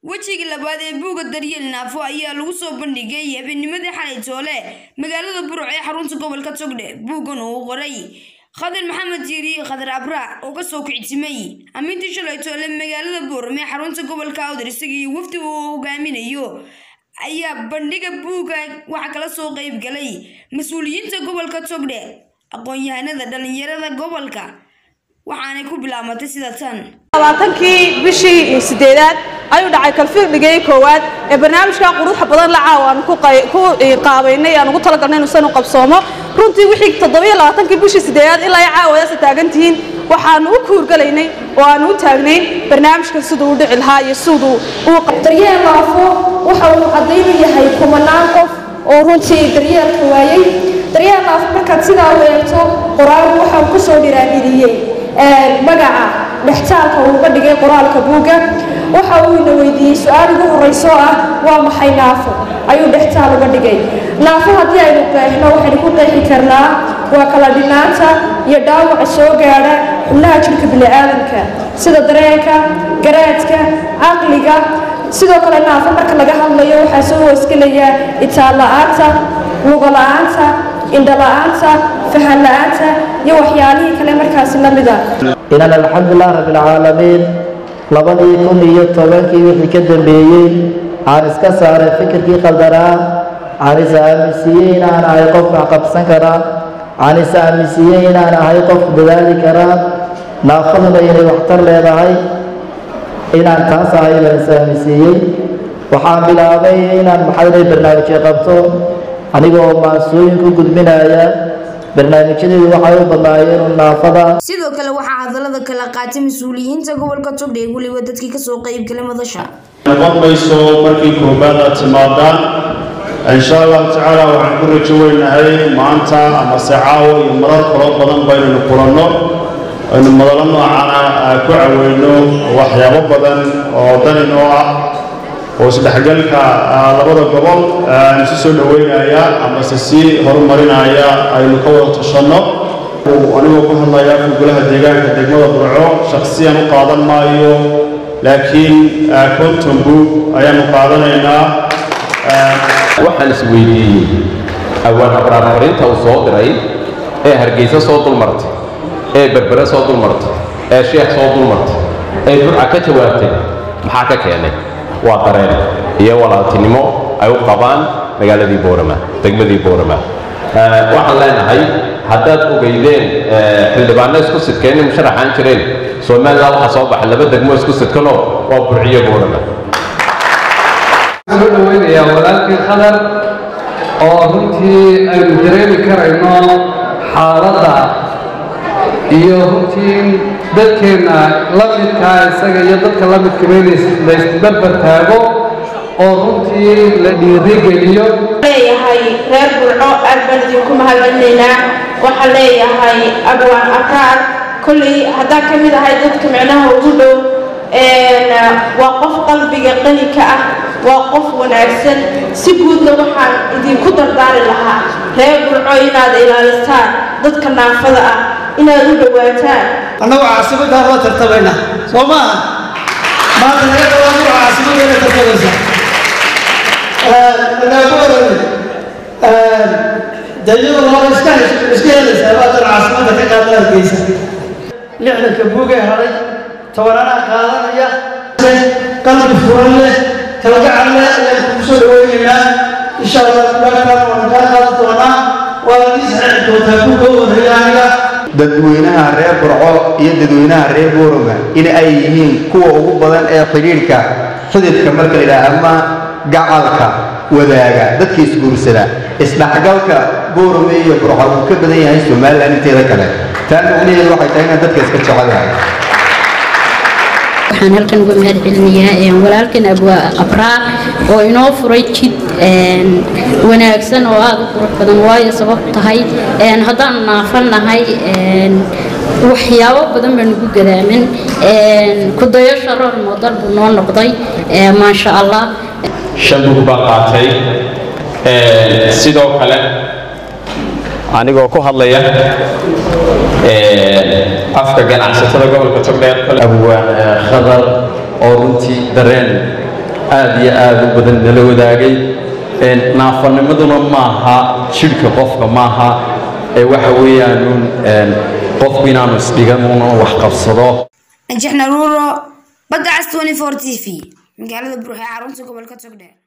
wejigii labaad ee buugga daryeel naafo ayaa lagu soo bandhigay habeennimadii xalay toole magaalada buruc ee xarunta gobolka togdhe buuggan uu qoray khadar maxamed jiiri khadar abraac oo kasoo kictimay amiintii shalay toole magaalada buuram ee xarunta gobolka awdar isagii wafdi uu hogaaminayo ayaa bandhiga buugga waxaa kala soo qeyb galay mas-uuliyiinta gobolka togdhe aqoon-yahanada dhalinyarada gobolka waxaanay ku bilaabatay sida tan labaatankii bishii sideedaad ayuu dhacay kalfirdhigay koowaad ee barnaamijka quruxa badan la caawa aan ku qaabaynay aan ugu talagalnay inuusan u qabsoomo runtii wixii toddobiyo labaatankii bishii sideedaad ilaa ay caawadaasa taagan tihiin waxaanu u kuurgalaynay oo aanu u taagnayn barnaamijkan siduu u dhici lahaa iyo siduu uu daryeel naafo waxa uu caddaynu yahay kumanaan qof oo runtii daryeelka waayey daryeel naafo markaad sidaa u eegto qoraalku waxa uu kusoo dhiraadhiriyey magaca dhextaalka uu uga dhigay qoraalka buugga waxa uu ina weydiiyey su-aal ugu horrayso ah waa maxay naafo ayuu dhextaal uga dhigay naafo haddii aynu qeexno waxaynu ku qeexi karnaa waa kala dhinaanta iyo dhaawaca soo gaadha xubnaha jidhka bini'aadamka sida dareenka garaadka caqliga sidoo kale naafo marka laga hadlayo waxaa soo hoosgelaya itaal la-aanta lugo la-aanta indho la-aanta fahan la-aanta iyo waxyaalihii kale markaasi la mida inan alxamdulilah rabbilcaalamiin labadii kun iyo tobankii wixii ka dambeeyey aan iska saaray fikirkii qaldanaa aan is aaminsiiyey inaan ahay qof wax qabsan karaa aan is aaminsiiyey inaan ahay qof dadaali karaa naafaduna inay waxtar leedahay inaan taas ahay baan is aaminsiiyey waxaan bilaabay inaan maxaynay barnaamijyo qabto anigoo maasooyin ku gudbinaya barnaamijyadeedu waxay u badnaayeen naafada sidoo kale waxaa hadallada kala qaatay mas-uuliyiinta gobolka togdhe weliba dadkii kasoo qeyb galay madasha noqon mayso markii koobaad aad timaadaan insha allahu tacaala waxaan ku rajo weynahay maanta ama se caawo iyo marar kaloo badan baynaynu kulanno aynu madalo noocana ku caweyno waxyaabo badan oo daninoo ah oo isdhexgalka labada gobol isu soo dhoweynaya amase sii horumarinaya aynu ka wada tashanno anigoo ku hadlaya golaha deegaanka degmada burco shaksiyan u qaadan maayo laakiin konton buug ayaanu qaadanaynaa waxaan is weydiiyey awaan abraar fariinta uu soo diray ee hargeysa soo dulmartay ee berbere soo dulmartay ee sheekh soo dulmartay ee burca ka jawaabtay maxaa ka keenay waa dareen iyo walaaltinimo ay u qabaan magaaladii boorama degmadii boorama waxaan leenahay haddaad ogeydeen xildhibaano isku sidkeen in musharaxaan jireen somalilan waxaa soo baxay laba degmo isku sidkanoo waa burciyo boorama waxaan u dhaweynayaa walaalkii khadar oo runtii aynu dareemi karayno xaaladda iyo runtii dadkeenna la midkaa isaga iyo dadka la midkaba in laysbarbar taago oo runtii la dhiirigeliyo leeyahay reer burco aad baan idinku mahadcelinaynaa waxaan leeyahay abwaan akaar kolley haddaan ka mid ahay dadka micnaha ugu dhow waa qof qalbiga qani ka ah waa qof wanaagsan si guudna waxaan idinku dardaari lahaa reer burco inaad ilaalistaan dadka naafada ah inaad u dhowaataan annagu caasimadaan la tartamayna soo maaha maanta naga dhawaan waa caasimadana tartamaysa naaku waran dayadu hore iska iska helaysaa baatan caasimada ka qaada hargeysa lixdanka buugee haday tobananaa qaadanaya qalbi furan leh kalgacal leh ayaan kugu soo dhaweynaynaa insha allah kubaagtaan waan kaa qaadan doonaa waa ii saxiixi doontaa ku koo warreeya aniga dadweynaha reer burco iyo dadweynaha reer booroma in ay yihiin kuwa ugu badan ee xidhiidhka xididka marka la yidhaha ama gacalka wadaaga dadka isguursada isdhexgalka boorome iyo burco uu ka badan yahay somalilan inteeda kale taa macnaheedu waxay tahay inaan dadka iska jecel yahay waxaan halkan uga mahad celinayaa walaalkan abwaa abraar oo inoo furay jid wanaagsan oo aada u qurux badan waayo sabab tahay haddaan naafanahay waxyaabo badan baan ugu gadaamin kudayasha roor moodal buu noo noqday maasha allah shan bug baan qaatay sidoo kale anigoo ku hadlaya afka ganacsatada gobolka togdheer abwaan khadar oo runtii dareen aad iyo aad u badan nala wadaagay naafanimaduna maaha jidhka qofka maaha ee waxa weeyaanuun qofku inaanu isdhigan una wax qabsado najax naruuro badda cas 24 t v magaalada buruxe xarunta gobolka togdheer